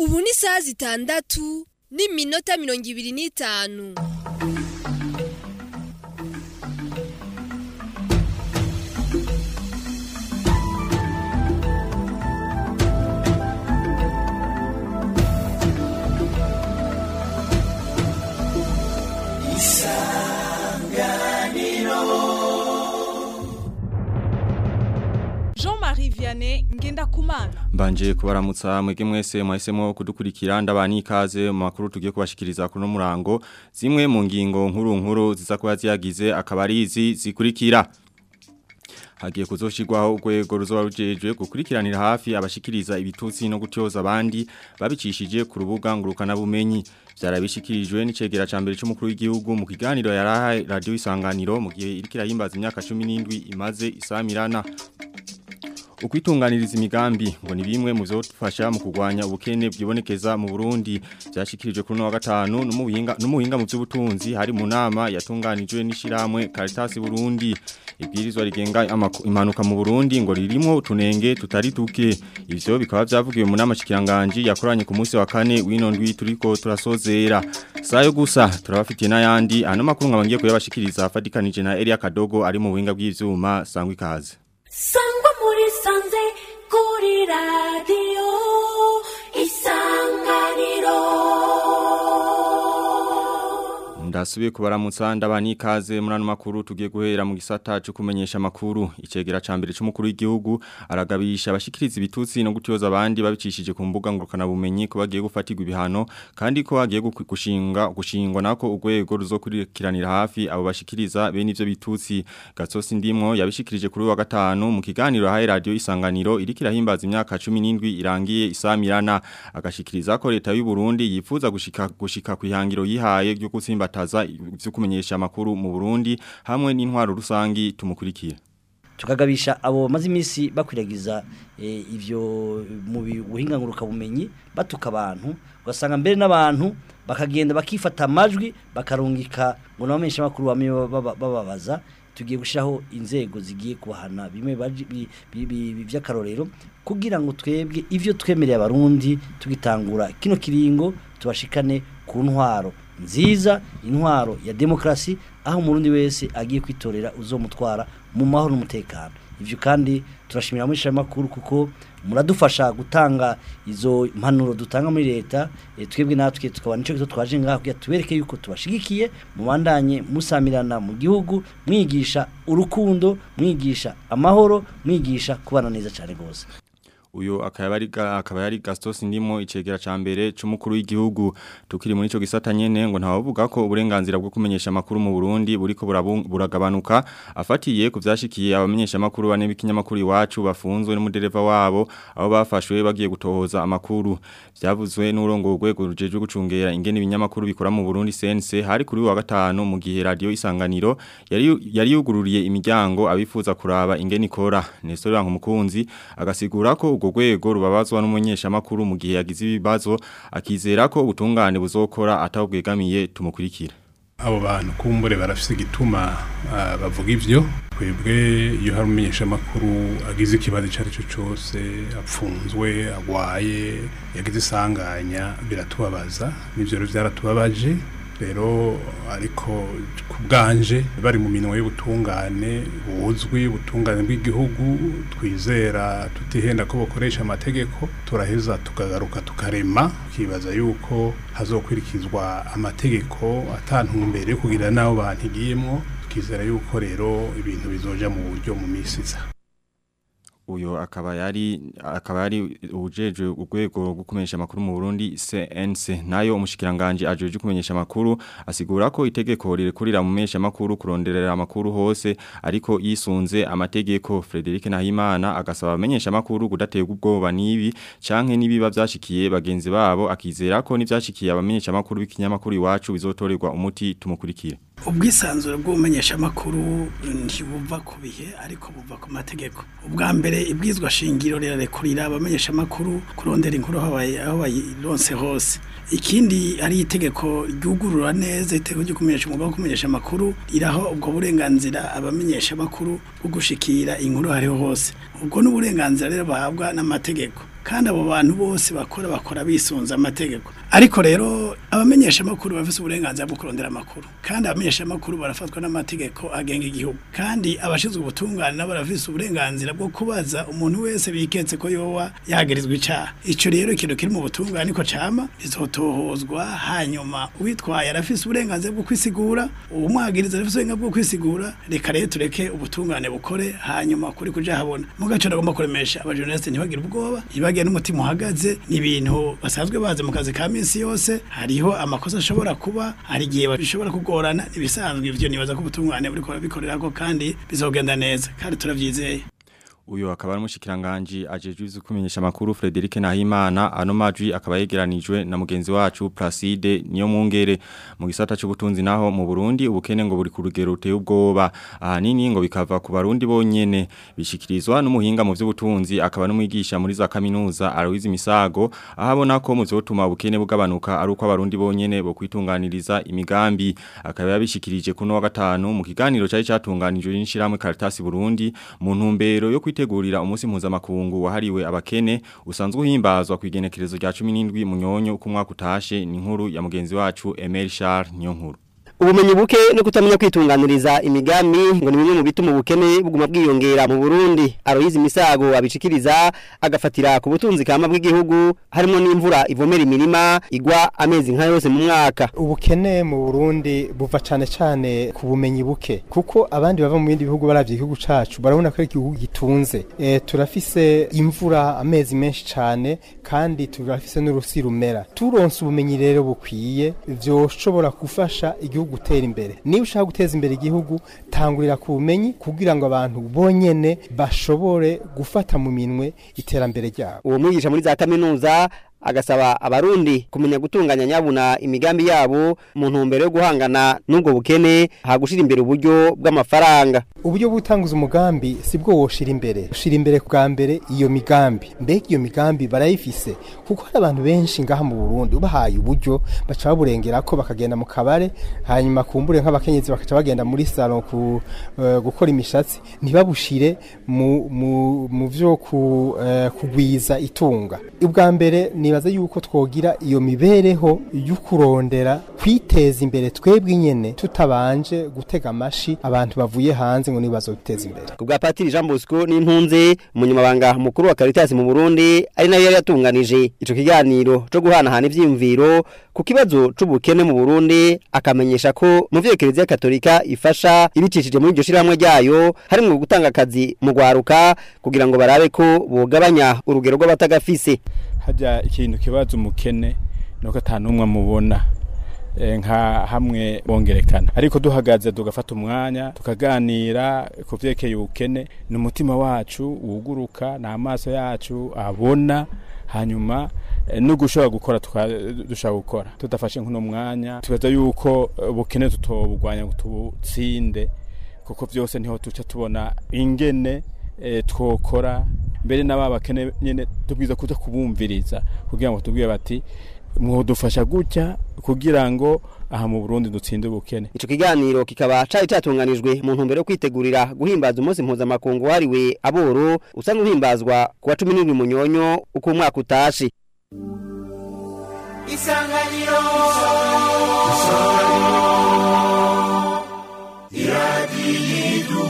ubu ni isaha zitandatu n'iminota mirongo ibiri n'itanu Jean-Marie Vianney Ngendakumana Mbanje kubaramutsa mwege mwese mwahisemo kudukurikira ndabani ikaze mu makuru tugiye kubashikiriza kuno murango zimwe mu ngingo nkuru nkuru ziza kuba ziyagize akabarizi zikurikira hagiye kuzoshirwaho urwego ruzoba rujejwe gukurikiranira hafi abashikiriza ibitutsi no gutyoza abandi babicishije ku rubuga ngurukana bumenyi byarabishikirijwe n'icegera ca mbere c'umukuru w'igihugu mu kiganiro yarahaye radio isanganiro mu gihe irikira yimbaza imyaka 17 imaze isamirana ukwitunganiriza imigambi ngo ni bimwe mu byofasha mu kurwanya ubukene bwibonekeza mu Burundi byashikirijwe kuri wa gatanu n'umuhinga n'umuhinga mu by'ubutunzi hari mu nama yatunganijwe n'ishiramwe Caritas Burundi ibwirizwa rigenga impanuka mu Burundi ngo ririmo utunenge tutari tuke ivyo bikaba byavugiwe mu nama shikiranganje yakoranye ku munsi wa kane w'inondwi turiko turasozera sayo gusa turabafitiye n'ayandi ano makuru nkabangiye kuyabashikiriza afadikanije na Elia Kadogo ari mu buhinga bw'ivyuma sangwa ikaze sangwa muri sanze kuri radiyo isanganiro Ndasubiye kubaramutsa ndabani ikaze muri ano makuru tugiye guhera mu gisata cyo kumenyesha makuru icegera ca mbere c'umukuru w'igihugu aragabisha abashikiriza ibitutsi no gutyoza abandi babicishije ku mbuga ngurukana bumenyi ko bagiye gufatirwa ibihano kandi ko bagiye gushinga gushingwa nako urwego ruzokurikiranira hafi abo bashikiriza bene ivyo bitutsi Gatsosi ndimwo yabishikirije kuri wa gatanu mu kiganiro haye radio isanganiro irikira himbaza imyaka 17 irangiye isamirana agashikiriza ko leta y'u Burundi yifuza gushika gushika kwihangiro yihaye ryo gutsimba bataza ivyo kumenyesha amakuru mu Burundi hamwe n'intwaro rusangi tumukurikira tukagabisha abo bamaze iminsi bakwiragiza e, ivyo mu buhinga nguruka bumenyi batuka abantu ugasanga mbere n'abantu bakagenda bakifata amajwi bakarungika ngo nabamenyesha amakuru bamwe bababaza tugiye gushiraho inzego zigiye kubahana bimwe by'akarorero kugira ngo twebwe ivyo twemereye abarundi tugitangura kino kiringo tubashikane ku ntwaro nziza intwaro ya demokrasi aho umurundi wese agiye kwitorera uzomutwara mu mahoro n'umutekano ivyo kandi turashimira muri makuru kuko muradufasha gutanga izo impanuro dutanga muri leta e, twebwe natwe tukaba nico cyo twaje ngaho kugira tubereke yuko tubashigikiye mubandanye musamirana mu gihugu mwigisha urukundo mwigisha amahoro mwigisha kubana neza cyane gose uyo akaba ari akaba yari Gastos ndimo icegera ca mbere c'umukuru w'igihugu tukiri muri ico gisata nyene ngo ntawavuga ko uburenganzira bwo kumenyesha makuru mu Burundi buriko buragabanuka afatiye ku vyashikiye abamenyesha makuru bane b'ikinyamakuru iwacu bafunzwe n'umudereva wabo aho bafashwe bagiye gutohoza amakuru vyavuzwe n'urongo rwego rujejwe gucungera ingene ibinyamakuru bikora mu Burundi CNC hari kuri wa gatanu mu gihe radio isanganiro yari yari yugururiye imiryango abifuza kuraba ingene ikora Nestor Bankumukunzi agasigura ko urwo rwego rubabazwa n'umunyesha makuru mu gihe yagize ibibazo akizera ko ubutungane buzokora atawubwegamiye tumukurikira abo bantu kumbure barafise igituma uh, bavuga ivyo twebwe iyo hari umumenyesha makuru agize ikibazo icyo ari cyo cyose apfunzwe agwaye yagize isanganya biratubabaza n'ivyo rero byaratubabaje rero ariko ku bwanje bari mu minwe y'ubutungane buzwi ubutungane bw'igihugu twizera tutihenda ko bakoresha amategeko turaheza tukagaruka tukarema tukibaza yuko hazokurikizwa amategeko atantumbere yo kugira n'abo bantu igiyemwo tukizera yuko rero ibintu bizoja mu buryo mu minsi iza uyo akaba yari akaba yari ujeje urwego rwo kumenyesha amakuru mu Burundi CNC nayo umushikiranganje ajeje kumenyesha amakuru asigura ko itegeko rirekurira mu menyesha amakuru kuronderera amakuru hose ariko yisunze amategeko Frederic Nahimana agasaba amenyesha amakuru kudaterwa ubwoba nibi canke nibiba byashikiye bagenzi babo akizera ko nivyashikiye abamenyesha amakuru b'ikinyamakuru iwacu bizotorerwa umuti tumukurikire ubwisanzure bw'ubumenyesha amakuru ntibuva ku bihe ariko buva ku mategeko ubwa mbere ibwizwa shingiro rirarekurira abamenyesha amakuru kurondera inkuru aho bayironse hose ikindi ari itegeko ryugurura neza itegeko ryo kumenyesha umwuga wo kumenyesha amakuru iraho ubwo burenganzira abamenyesha amakuru bwo gushikira inkuru hariho hose ubwo n'uburenganzira rero bahabwa n'amategeko kandi abo bantu bose bakora bakora bisunze amategeko ariko rero abamenyesha amakuru bafite uburenganzira bwo kurondera amakuru kandi abamenyesha amakuru barafatwa n'amategeko agenga igihugu kandi abashinzwe ubutungane nabo barafite uburenganzira bwo kubaza umuntu wese biketse ko yoba yagirizwa icyaha icyo rero ikintu kiri mu butungane niko cama izotohozwa hanyuma uwitwaye arafise uburenganzira bwo kwisigura umwagiriza arafise uburenganzira bwo kwisigura reka rero tureke ubutungane bukore hanyuma kuri kuja habona mugaco nagomba kuremesha abajournaliste ntibagire ubwoba ntibagire n'umutima uhagaze ni ibintu basanzwe bazi mu kazi ka minsi yose hariho amakosa ashobora kuba hari igihe bishobora kugorana ibisanzwe ivyo nibaza ko ubutungane buriko bikorerako kandi bizogenda neza kandi turavyizeye Uyo akaba ari umushikiranganje ajejwe ivyo kumenyesha makuru Frederic Nahimana ano majwi akaba yegeranijwe na mugenzi wacu Placide niyo mungere mu gisata cy'ubutunzi naho mu Burundi ubukene ngo buri ku rugero ruteye ubwoba ahanini ngo bikava ku barundi bonyene bishikirizwa n'umuhinga mu vy'ubutunzi akaba n'umwigisha muri za kaminuza Aloise Misago ahabona ko mu vyotuma ubukene bugabanuka ari uko abarundi bonyene bo kwitunganiriza imigambi akaba yabishikirije kuno wa gatanu mu kiganiro cyari cyatunganijwe n'ishiramwe Caritas Burundi mu ntumbero yo kwitegurira umunsi mpuzamakungu wahariwe abakene usanzwe uhimbazwa ku igenekerezo rya 17 munyonyo uko umwaka utashe ni inkuru ya mugenzi wacu Emel Charles niyo nkuru ubumenyi buke no kutamenya kwitunganiriza imigambi ngo ni bimwe mu bituma ubukene buguma bwiyongera mu Burundi Aloyizi Misago abicikiriza agafatira ku butunzi kama bw'igihugu harimo n'imvura ivomera imirima igwa amezi nka yose mu mwaka ubukene mu Burundi buva cane cane ku bumenyi buke kuko abandi bava mu bindi bihugu baravye igihugu cacu barabona ko ari igihugu gitunze e, turafise imvura amezi menshi cane kandi turafise n'urusi rumera turonse ubumenyi rero bukwiye vyoshobora gufasha igihugu gutera imbere niba ushaka guteza imbere igihugu tangurira ku bumenyi kugira ngo abantu bonyene bashobore gufata mu minwe iterambere ryabo uwo mwigisha muri za kaminuza agasaba abarundi kumenya gutunganya nyabuna imigambi yabo mu ntumbero yo guhangana n'ubwo bukene hagushira imbere uburyo bw'amafaranga uburyo butanguza umugambi sibwo woshira imbere ushira imbere bwa mbere iyo migambi mbega iyo migambi barayifise kuko hari abantu benshi ngaha mu Burundi ubahaye uburyo baca baburengera ko bakagenda mu kabare hanyuma kumbure nk'abakenyezi bakaca bagenda muri salon ku uh, gukora imishatsi ntibabushire mu mu mu vyo ku, uh, kugwiza itunga ubwa mbere nibaza yuko twogira iyo mibereho y'ukurondera kwiteza imbere twebwe nyene tutabanje gutega amashi abantu bavuye hanze ngo nibazo biteza imbere kubwa Patiri Jean Bosco n'impunzi umunyamabanga mukuru wa Caritas mu Burundi ari nayo yari yatunganije ico kiganiro cyo guhanahana ivyimviro ku kibazo c'ubukene mu Burundi akamenyesha ko mu vyekerezi ya Katolika ifasha ibicishije muri iryo shiramwe ryayo harimo gutanga akazi mu gwaruka kugira ngo barabe ko bogabanya urugero rw'abatagafise hajya ikintu kibazo umukene nuko atanumwe mubona nka hamwe bongerekana ariko duhagaze tugafata umwanya tukaganira ku byerekeye ubukene ni umutima wacu wuguruka ni amaso yacu abona hanyuma no gushobora gukora dushobora gukora tudafashe nk'uno mwanya tubaza yuko ubukene tutobugwanya ngo tubutsinde kuko byose niho tuca tubona ingene twokora mbere n'aba bakene nyine tubwiza kuja kubumviriza kugira ngo tubwire bati mwodufasha gutya kugira ngo aha mu Burundi dutsinde ubukene ico kiganiro kikaba cari catunganijwe mu ntumbero yo kwitegurira guhimbaza umunsi mpuzamakungu wahariwe aboro usanzwe uhimbazwa ku wa cumi n'indwi munyonyo uko umwaka utashe isanganiro isanganiro iradiyo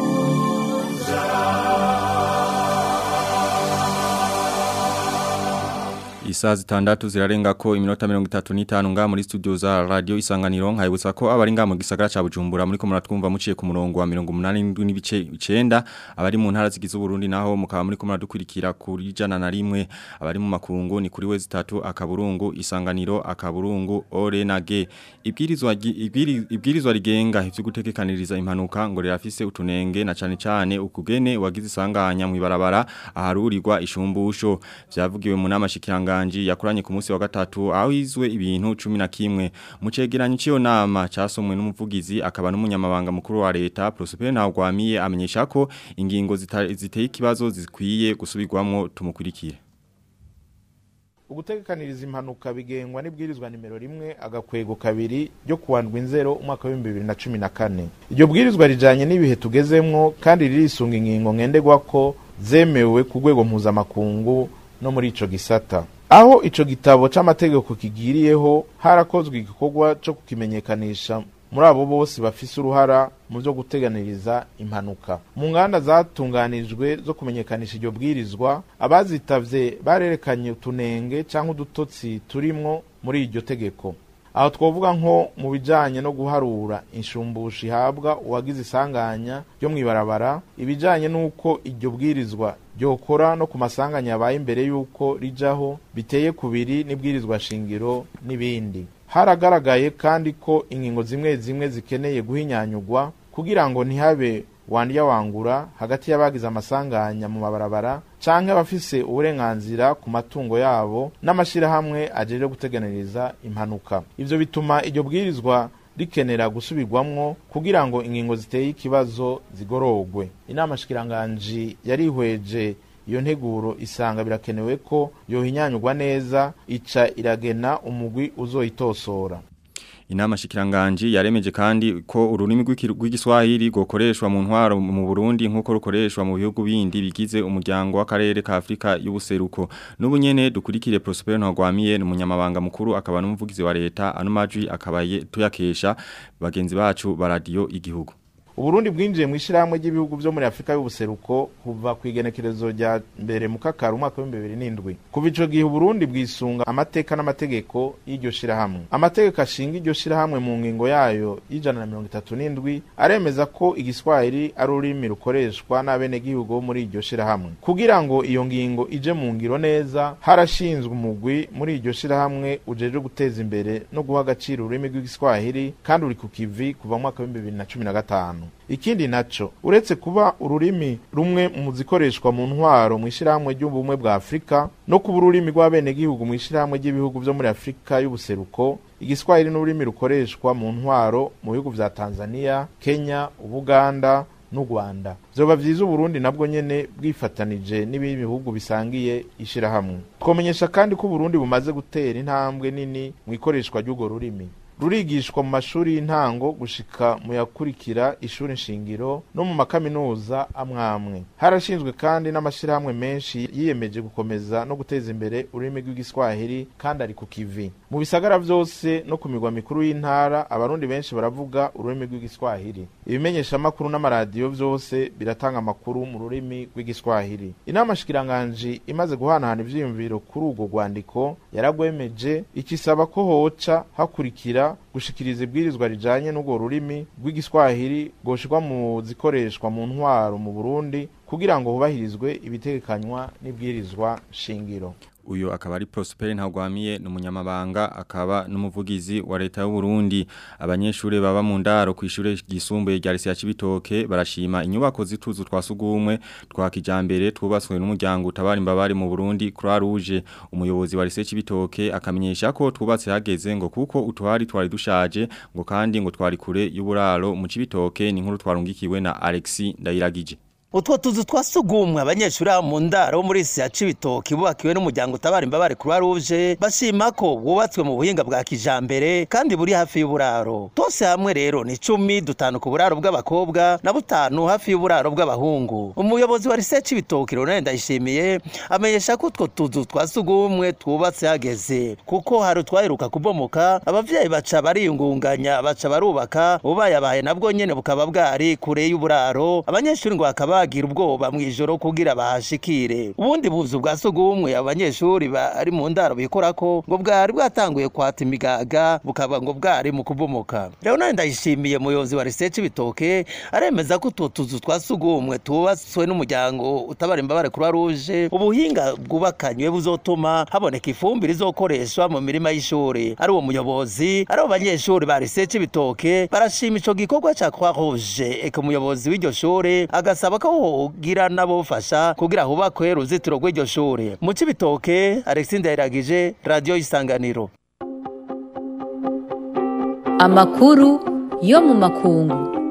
Isaa zitandatu zirarenga ko iminota mirongo itatu n'itanu nga muri studio za radio isanganiro nkayibutsa ko abari nga mu gisagara ca Bujumbura muri ko muratwumva muciye ku murongo wa 87 n'ibice 9 abari mu ntara zigize Burundi naho mukaba muri ko muradukurikira kuri jana na rimwe abari mu makungu ni kuri we zitatu akaburungu isanganiro akaburungu ore na ge ibwirizwa ibwirizwa rigenga ivyo gutekekaniriza impanuka ngo rirafise utunenge na cane cane ukugene wagize isanganya mu ibarabara aharurirwa ishumbusho vyavugiwe mu nama shikiranga Ganji yakuranye ku munsi wa gatatu aho izwe ibintu 11 mu cegeranyo cyo nama casomwe n'umuvugizi akaba n'umunyamabanga mukuru wa leta Prosper Ntagwamiye amenyesha ko ingingo ziteye ikibazo zikwiye gusubirwamwo tumukurikire ugutegekaniriza impanuka bigengwa n'ibwirizwa nimero rimwe agakwego kabiri ryo kuwandwa inzero umwaka w'ibihumbi bibiri na cumi na kane iryo bwirizwa rijanye n'ibihe tugezemwo kandi ririsunga ingingo ngenderwa ko zemewe ku rwego mpuzamakungu no muri ico gisata aho ico gitabo c'amategeko kigiriyeho harakozwe igikorwa co kukimenyekanisha muri abo bose bafise uruhara mu byo guteganiriza impanuka mu nganda zatunganijwe zo kumenyekanisha iryo bwirizwa abazitavye barerekanye utunenge cyangwa udutotsi turimwo muri iryo tegeko aho twavuga nko mu bijanye no guharura inshumbusho ihabwa uwagize isanganya ryo mw'ibarabara ibijanye n'uko iryo bwirizwa ryokora no ku masanganya yabaye imbere y'uko rijaho biteye kubiri n'ibwirizwa shingiro n'ibindi haragaragaye kandi ko ingingo zimwe zimwe zikeneye guhinyanyugwa kugira ngo ntihabe wandya wangura hagati y'abagize amasanganya mu mabarabara canke abafise uburenganzira ku matungo yabo n'amashirahamwe ajeje guteganiriza impanuka ivyo bituma iryo bwirizwa rikenera gusubirwamwo kugira ngo ingingo ziteye ikibazo zigorogwe inama shikiranganji yarihweje iyo nteguro isanga birakenewe ko yohinyanyurwa neza ica iragena umugwi uzoyitosora Inama shikiranganji yaremeje kandi ko ururimi rw'igiswahili gokoreshwa mu ntwaro mu Burundi nkuko rukoreshwa mu bihugu bindi bigize umuryango w'akarere ka Afrika y'ubuseruko n'ubunyene dukurikire Prosper Ntagwamiye n'umunyamabanga mukuru akaba n'umuvugizi wa leta ano majwi akabaye tuyakesha bagenzi bacu ba radio igihugu Uburundi bwinjiye mu ishyirahamwe ry'ibihugu byo muri Afrika y'ubuseruko kuva ku igenekerezo rya mbere mu kakaro umwaka wa 2007 kuva ico gihe Uburundi bwisunga amateka n'amategeko y'iryo shirahamwe amategeko ashinga iryo shirahamwe mu ngingo yayo y'ijana na mirongo itatu n'indwi aremeza ko igiswahili ari ururimi rukoreshwa n'abenegihugu bo muri iryo shirahamwe kugira ngo iyo ngingo ije mu ngiro neza harashinzwe umugwi muri iryo shirahamwe ujeje guteza imbere no guha agaciro ururimi rw'igiswahili kandi uri ku kivi kuva mu mwaka wa 2015 ikindi naco uretse kuba ururimi rumwe mu zikoreshwa mu ntwaro mu ishyirahamwe ry'ubumwe bwa afurika no kuba ururimi rw'abenegihugu mu ishyirahamwe ry'ibihugu byo muri afurika y'ubuseruko igiswahili n'ururimi rukoreshwa mu ntwaro mu bihugu vya tanzania kenya ubuganda n'u rwanda vyoba vyiza uburundi nabwo nyene bwifatanije n'ibindi bihugu bisangiye ishirahamwe twomenyesha kandi ko uburundi bumaze gutera intambwe nini mu ikoreshwa ry'urwo rurimi rurigishwa mu mashuri y'intango gushika mu yakurikira ishuri nshingiro no mu makaminuza amwamwe harashinzwe kandi n'amashyirahamwe menshi yiyemeje gukomeza no guteza imbere ururimi rw'igiswahili kandi ari ku kivi mu bisagara vyose no ku migwa mikuru y'intara abarundi benshi baravuga ururimi rw'igiswahili ibimenyeshamakuru n'amaradiyo vyose biratanga amakuru mu rurimi rw'igiswahili inama shikiranganji imaze guhanahana ivyiyumviro kuri urwo rwandiko yaragwemeje ikisaba ko hoca hakurikira gushikiriza ibwirizwa rijanye n'urwo rurimi rw'igiswahili goshirwa mu zikoreshwa mu ntwaro mu Burundi kugira ngo hubahirizwe ibitegekanywa n'ibwirizwa shingiro uyo akaba ari Prosper Ntagwamiye n'umunyamabanga akaba n'umuvugizi wa leta y'u Burundi abanyeshure baba mu ndaro ku ishure gisumbuye rya Lycée ya Cibitoke barashima inyubako zituzu twasugumwe twa kijambere twubatswe n'umuryango utabara imbabare mu Burundi Croix Rouge umuyobozi wa Lycée Cibitoke akamenyesha ko twubatse hageze ngo kuko utwari twari dushaje ngo kandi ngo twari kure y'uburaro mu Cibitoke ni nkuru twarungikiwe na Alexis Ndayiragije utwo tuzu twasugumwe abanyeshuri mu ndaro muri isi ya cibitoki bubakiwe n'umuryango utabara imbabare croix rouge bashima ko wubatswe mu buhinga bwa kijambere kandi buri hafi y'uburaro twose hamwe rero ni cumi dutanu ku buraro bw'abakobwa na butanu hafi y'uburaro bw'abahungu umuyobozi wa rise cibitoki ronald ndayishimiye amenyesha ko utwo tuzu twasugumwe twubatse hageze kuko hari utwaheruka kubomoka abavyeyi baca bariyungunganya baca barubaka ubayabaye nabwo nyene bukaba bwari kure y'uburaro abanyeshuri ngo bakaba bagira ubwoba mu ijoro kugira bahashikire ubundi buzu bwa sugumwe abanyeshuri bari mu ndaro bikora ko ngo bwari bwatanguye kwata imigaga bukaba ngo bwari mu kubomoka rero nawe ndayishimiye muyobozi wa research bitoke aremeza ko utwo tuzu twa sugumwe tubatswe n'umuryango utabara imbabare croix rouge ubuhinga bwubakanywe buzotuma haboneka ifumbire izokoreshwa mu mirima y'ishuri ari uwo muyobozi ari abo banyeshuri ba research bitoke barashima ico gikorwa ca croix rouge eka umuyobozi w'iryo shuri agasaba ko hogira n'abofasha kugira hubakwe uruzitiro rw'iryo shuri mu cibitoke Alexis Ndayiragije radio isanganiro amakuru yo mu makungu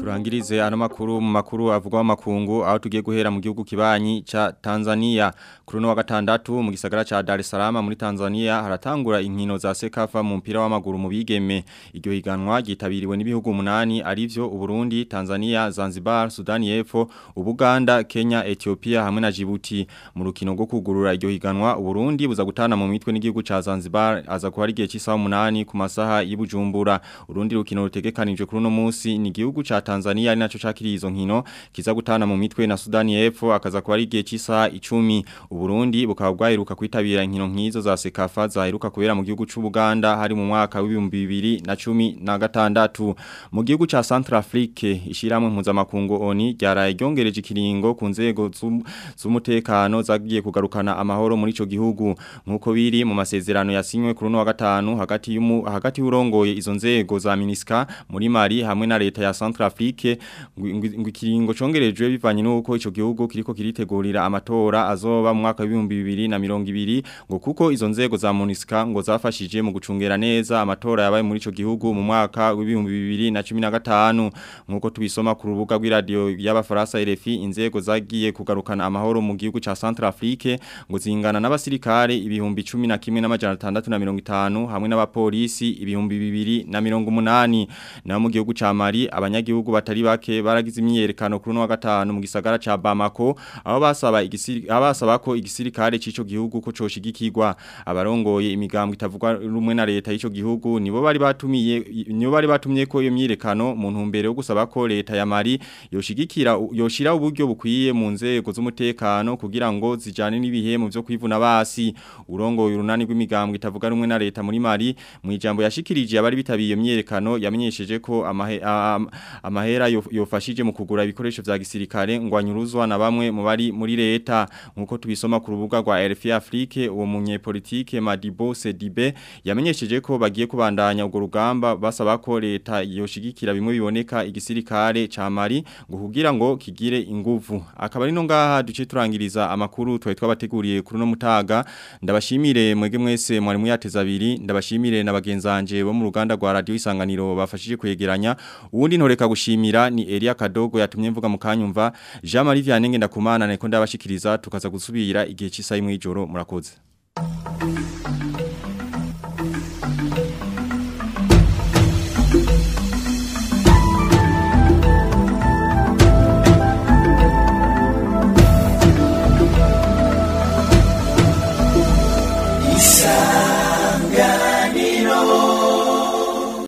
Turangirize ano makuru mu makuru avugwa makungu aho tugiye guhera mu gihugu kibanyi ca Tanzania kuri no wa gatandatu mu gisagara ca Dar es Salaam muri Tanzania haratangura inkino za Sekafa mu mpira w'amaguru mu bigeme iryo higanwa gitabiriwe n'ibihugu umunani arivyo Uburundi Tanzania Zanzibar Sudani y'Epfo Ubuganda Kenya Ethiopia hamwe na Djibouti mu rukino rwo kugurura iryo higanwa Uburundi buza gutana mu mitwe n'igihugu ca Zanzibar aza kuba ari gihe cy'isaha 8 ku masaha y'Ibujumbura urundi rukino rutegekanijwe kuri no munsi ni igihugu ca Tanzania ari naco cakiriye izo nkino kiza gutana mu mitwe na Sudani y'Epfo akaza kuba ari gihe cy'isaha 10 Uburundi bukaba bwaheruka kwitabira inkino nkizo za Sekafa zaheruka kubera mu gihugu c'u Buganda hari mu mwaka w'ibihumbi bibiri na cumi na gatandatu mu gihugu ca Centrafrique ishiramwe mpuzamakungu ONI ryaraye ryongereje ikiringo ku nzego z'um- z'umutekano zagiye kugarukana amahoro muri ico gihugu nkuko biri mu masezerano yasinywe kuri no wa gatanu hagati y'umu hagati y'urongoye izo nzego za MINUSCA muri Mali hamwe na leta ya Centrafrique ngo- ngo ikiringo congerejwe bivanye nuko ico gihugu kiriko kiritegurira amatora azoba mu mwaka w'ibihumbi bibiri na mirongo ibiri ngo kuko izo nzego za MONUSCA ngo zafashije mu gucungera neza amatora yabaye muri ico gihugu mu mwaka w'ibihumbi bibiri na cumi na gatanu nkuko tubisoma ku rubuga rw'iradio y'abafaransa RFI inzego zagiye kugarukana amahoro mu gihugu ca Centrafrique ngo zingana n'abasirikare ibihumbi 11 n'amajana 650 hamwe n'abapolisi ibihumbi bibiri na mirongo umunani na mu gihugu ca Mali abanyagihugu batari bake baragize imyerekano kuri no wa gatanu mu gisagara ca Bamako aho basaba igisiri abasaba ko igisirikare c'ico gihugu ko coshigikirwa abarongoye imigambwe itavugwa rumwe na leta y'ico gihugu nibo bari batumiye nibo bari batumye ko iyo myirekano mu ntumbero yo gusaba ko leta ya Mali yoshigikira yoshira uburyo bukwiye mu nzego z'umutekano kugira ngo zijane n'ibihe mu byo kwivuna basi urongoye urunani rw'imigambwe itavuga rumwe na leta muri Mali mu ijambo yashikirije abari bitabiye iyo myirekano yamenyesheje ko amahe, am- amahera yo- yofashije mu kugura ibikoresho vya gisirikare ngo anyuruzwa na bamwe mu bari muri leta nkuko tubisoma ku rubuga rwa RFI Afrique uwo munyepolitike Madibo Sedibe yamenyesheje ko bagiye kubandanya urwo rugamba basaba ko leta yoshigikira bimwe biboneka igisirikare ca Mali ngo kugira ngo kigire inguvu akaba ari no ngaha duce turangiriza amakuru twari twabateguriye kuri no mutaga ndabashimire mwege mwese mwari muyateza abiri ndabashimire na bagenzanje bo mu ruganda rwa radio isanganiro bafashije kwegeranya uwundi ntoreka gushimira ni Elia Kadogo yatumye mvuga mu kanyumva Jean Marie Vianney ndakumana neko ndabashikiriza tukaza gusubira igihe cy'isaha imwe y'ijoro murakoze